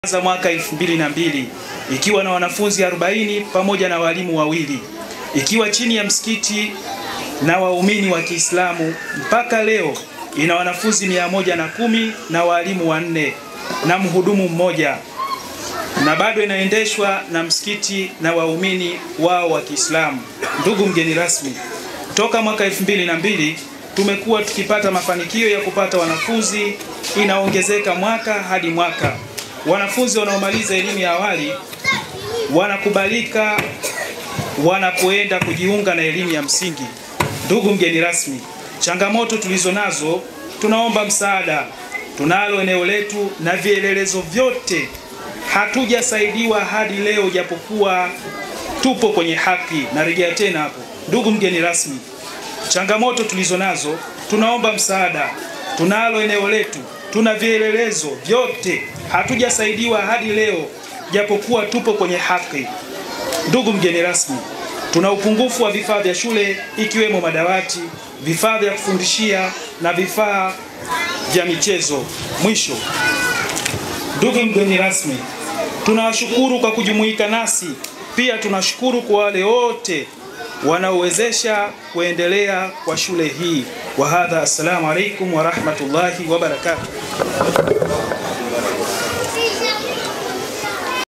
za mwaka 2002 ikiwa na wanafunzi 40 pamoja na walimu wawili ikiwa chini ya msikiti na waumini wa Kiislamu mpaka leo ina wanafunzi mia moja na kumi na walimu wanne na mhudumu mmoja na bado inaendeshwa na msikiti na waumini wao wa Kiislamu. Ndugu mgeni rasmi, toka mwaka 2002 tumekuwa tukipata mafanikio ya kupata wanafunzi, inaongezeka mwaka hadi mwaka. Wanafunzi wanaomaliza elimu ya awali wanakubalika wanapoenda kujiunga na elimu ya msingi. Ndugu mgeni rasmi, changamoto tulizo nazo, tunaomba msaada. Tunalo eneo letu na vielelezo vyote, hatujasaidiwa hadi leo, japokuwa tupo kwenye haki. Narejea tena hapo, ndugu mgeni rasmi, changamoto tulizo nazo, tunaomba msaada. Tunalo eneo letu, tuna vielelezo vyote, hatujasaidiwa hadi leo, japokuwa tupo kwenye haki. Ndugu mgeni rasmi, tuna upungufu wa vifaa vya shule ikiwemo madawati, vifaa vya kufundishia na vifaa vya michezo. Mwisho, ndugu mgeni rasmi, tunawashukuru kwa kujumuika nasi. Pia tunashukuru kwa wale wote wanaowezesha kuendelea kwa shule hii. Wa hadha, assalamu alaikum wa rahmatullahi wa barakatuh.